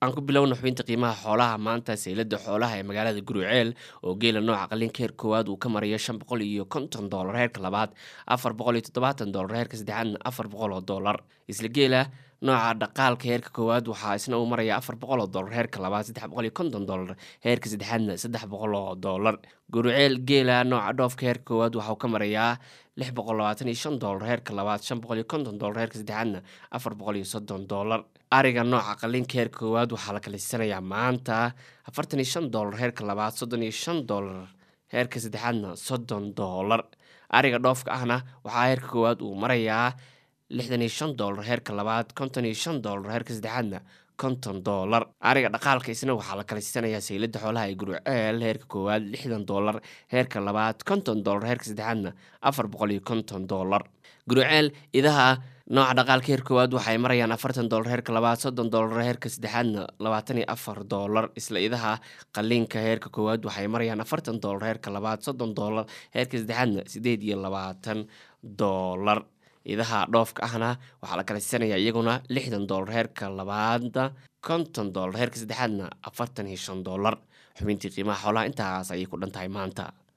aan ku bilowna xubinta qiimaha xoolaha maanta saylada xoolaha ee magaalada guruceel oo geela nooca qalinka heer koowaad uu ka marayo shan boqol iyo konton doolar heerka labaad afar boqol iyo toddobaatan doolar heerka saddexaadna afar boqol oo doolar isla geela nooca dhaqaalka heerka koowaad waxaa isna uu maraya afar boqol oo doolar heerka labaad saddex boqol iyo konton doolar heerka saddexaadna saddex boqol oo doolar guruceel geela nooca dhoofka heerka koowaad waxauu ka marayaa lix boqol labaatan iyo shan doolar heerka labaad shan boqol iyo konton doolar heerka saddexaadna afar boqol iyo soddon doolar ariga nooca qalinka heerka koowaad waxaa la kalisanayaa maanta afartan iyo shan doolar heerka labaad soddon iyo shan doolar heerka saddexaadna soddon doolar ariga dhoofka ahna waxaa heerka koowaad uu marayaa lixdan iyo shan doolar heerka labaad konton iyo shan doolar heerka saddexaadna konton doolar ariga dhaqaalka isna waxaa la kalisanayaa saylada xoolaha ee guruceel heerka koowaad lixdan doolar heerka labaad konton doolar heerka saddexaadna afar boqol iyo konton doolar guruceel idaha nooca dhaqaalka heer koowaad waxay marayaan afartan doolar heerka labaad soddon doolar heerka saddexaadna labaatan iyo afar doolar isla idaha qaliinka heerka koowaad waxay marayaan afartan doolar heerka labaad soddon doolar heerka saddexaadna sideed iyo labaatan doolar idaha dhoofka ahna waxaa la kalisanayaa iyaguna lixdan doolar heerka labaadna konton doolar heerka saddexaadna afartan iyo shan doolar xubintii qiimaha xoolaha intaas ayay ku dhan tahay maanta